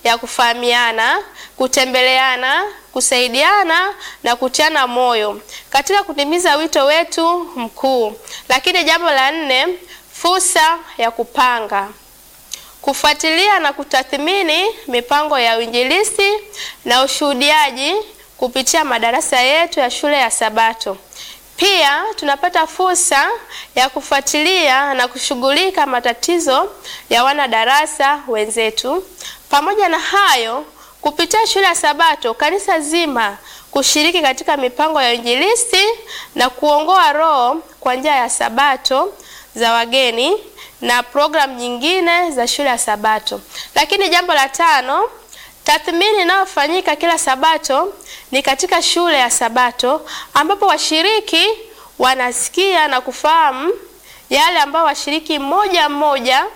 ya kufahamiana, kutembeleana, kusaidiana na kutiana moyo katika kutimiza wito wetu mkuu. Lakini jambo la nne, fursa ya kupanga kufuatilia na kutathmini mipango ya uinjilisti na ushuhudiaji kupitia madarasa yetu ya shule ya Sabato. Pia tunapata fursa ya kufuatilia na kushughulika matatizo ya wanadarasa wenzetu. Pamoja na hayo, kupitia shule ya Sabato, kanisa zima kushiriki katika mipango ya uinjilisti na kuongoa roho kwa njia ya Sabato za wageni na programu nyingine za shule ya Sabato. Lakini jambo la tano, tathmini inayofanyika kila Sabato ni katika shule ya Sabato ambapo washiriki wanasikia na kufahamu yale ambayo washiriki mmoja mmoja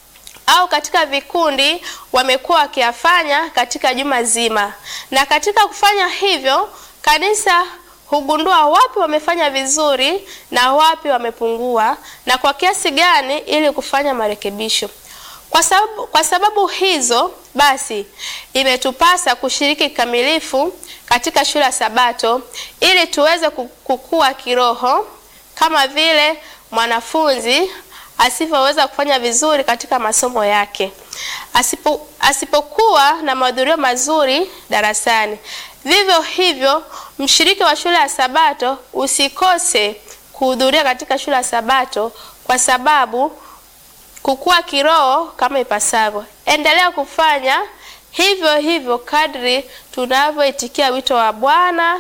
au katika vikundi wamekuwa wakiyafanya katika juma zima, na katika kufanya hivyo kanisa hugundua wapi wamefanya vizuri na wapi wamepungua na kwa kiasi gani ili kufanya marekebisho. Kwa sababu, kwa sababu hizo basi imetupasa kushiriki kikamilifu katika shule ya Sabato ili tuweze kukua kiroho kama vile mwanafunzi asivyoweza kufanya vizuri katika masomo yake asipo, asipokuwa na mahudhurio mazuri darasani. Vivyo hivyo mshiriki wa shule ya Sabato usikose kuhudhuria katika shule ya Sabato kwa sababu kukua kiroho kama ipasavyo. Endelea kufanya hivyo hivyo kadri tunavyoitikia wito wa Bwana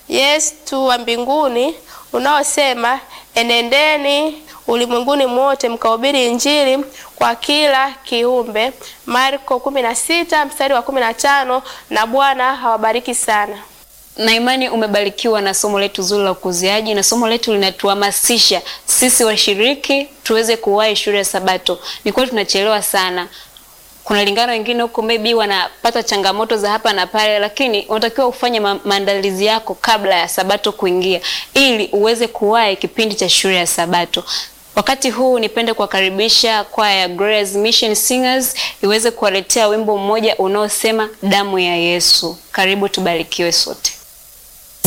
Yesu wa mbinguni unaosema, enendeni ulimwenguni mwote mkahubiri Injili kwa kila kiumbe, Marko 16 mstari wa 15. Na Bwana hawabariki sana. Na imani umebarikiwa na somo letu zuri la ukuziaji, na somo letu linatuhamasisha sisi washiriki tuweze kuwahi shule ya Sabato. Ni kweli tunachelewa sana. Kuna lingano wengine huko maybe wanapata changamoto za hapa na pale, lakini unatakiwa ufanye ma maandalizi yako kabla ya Sabato kuingia ili uweze kuwahi kipindi cha shule ya Sabato. Wakati huu nipende kuwakaribisha kwaya ya Grace Mission Singers iweze kuwaletea wimbo mmoja unaosema damu ya Yesu. Karibu tubarikiwe sote.